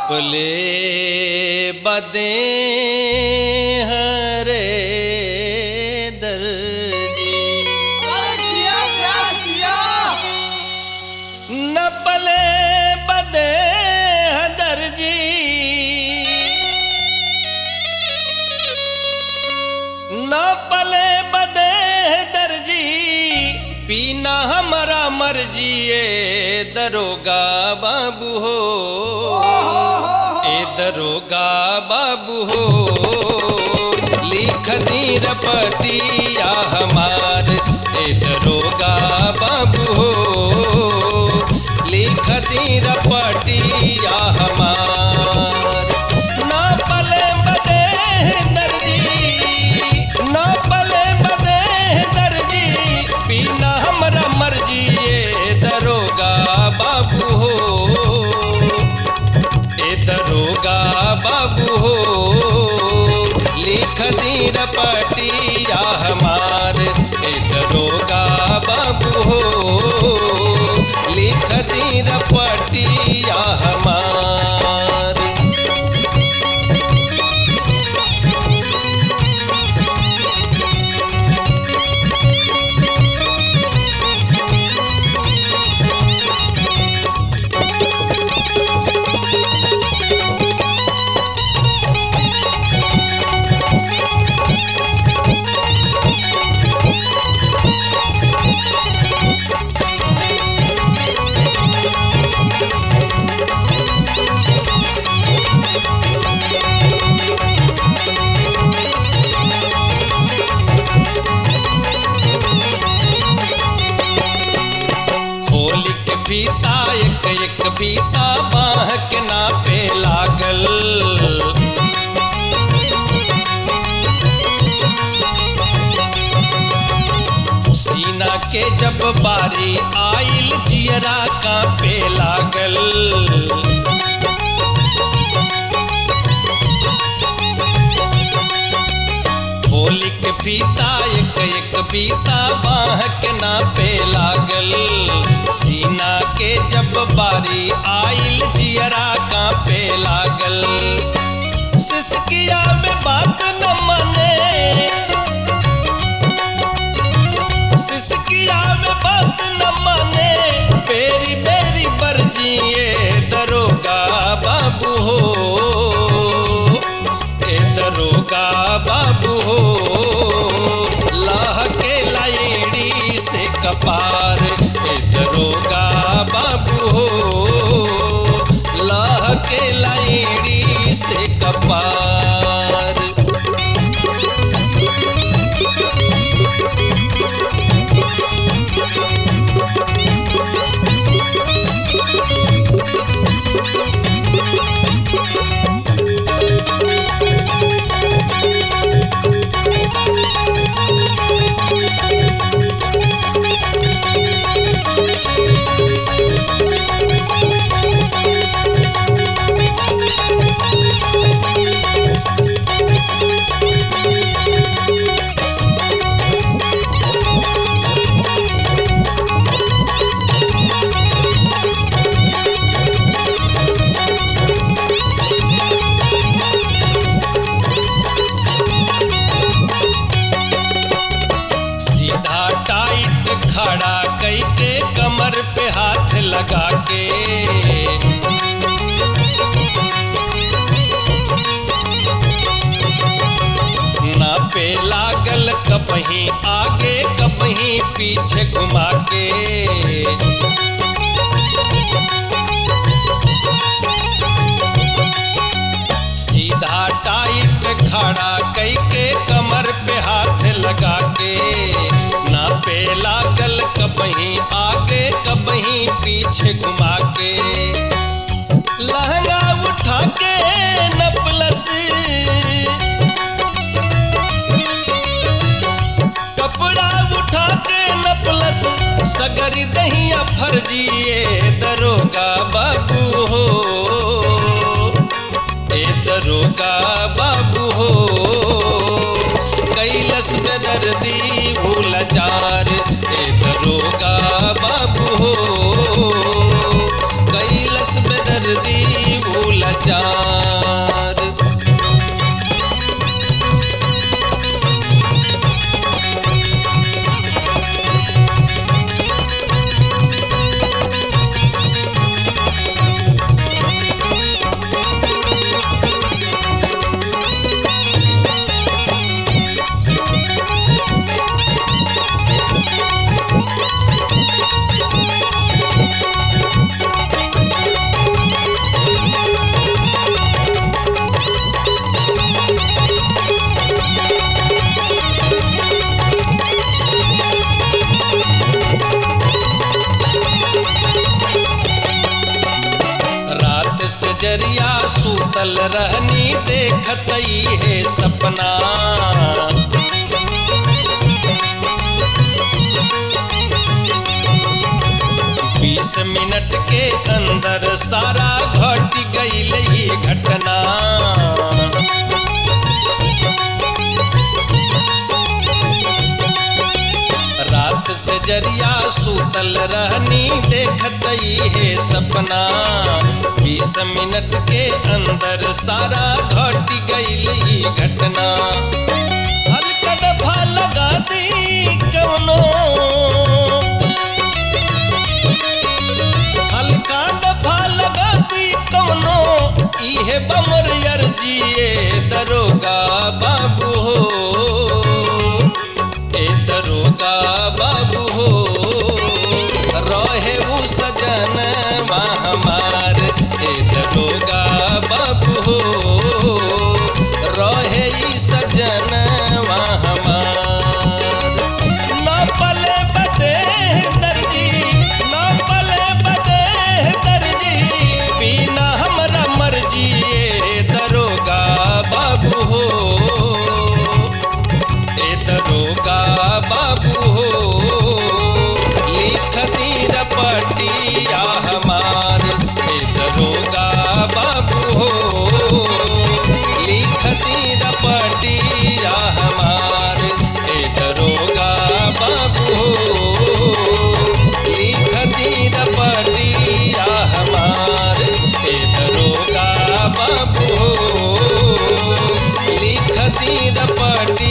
नपले बदे हरे दर्जी नपले बदे दर्जी नपले बदे दर्जी पीना हमारा मर्जी ए दरोगा बाबू हो ए दरोगा बाबू हो लिख दी रपटिया हमार ए दरोगा बाबू हो लिख दी रपटिया हमार ना पले बदे दर्जी ना पले बदे दर्जी पीना हमरा मर्जी ए दरोगा बाबू हो ए दरोगा बाबू हो लिख दी रपटिया हमार ए दरोगा बाबू हो लिख दी रपटिया हमार खोल के फीता एक एक फीता बाह के नापे लागल सीना के जब बारी आइल जियरा कांपे लागल होली के फीता एक एक फीता बाह के नापे लागल सीना के जब बारी आइल जियरा कांपे लागल सिसकिया में बात न माने सिसकिया में बात न माने बेरी बेरी बरजिए दरोगा बाबू हो ए दरोगा बाबू हो लाह के लाइड़ी से कपार ए दरोगा बाबू हो लाह के लाइड़ी से कपार सीधा टाइट खड़ा कई के कमर पे हाथ लगा के ना पे लागल कपही आगे कपही पीछे घुमा के सीधा टाइट खड़ा कई के कमर पे हाथ लगा के ना पे लागल कबही आगे कबही पीछे घुमा के लहंगा उठा के नपलस कपड़ा उठा के नपलस सगरी दहिया फर्जिए दरोगा बाबू हो ए दरोगा बाबू हो कैलस में दर्दी भूल चार ए दरोगा बाबू हो कैलस में दर्दी भूल चार जरिया सूतल रहनी देखत है सपना बीस मिनट के अंदर सारा घट गई ही घटना रात से जरिया सूतल रहनी देखत है सपना बीस मिनट के अंदर सारा घट गई घटना हल्का दफा लगा दी कवनो हल्का दफा लगा दी कवनो इहे बमर अर्जिए दरोगा बाबू हो ए दरोगा बाबू हो रहे उ सजन हमार ए दरोगा बाबू हो रहे ई सजन हमार ना पले बदे दर्जी ना पले बदे दर्जी बिना हमरा मर्जी ए दरोगा बाबू हो ए दरोगा बाबू हो लिख दी रपटिया हमार ए दरोगा बाबू हो लिख दी रपटिया हमार ए दरोगा बाबू हो लिख दी रपटिया हमार ए दरोगा बाबू हो लिख दी रपटिया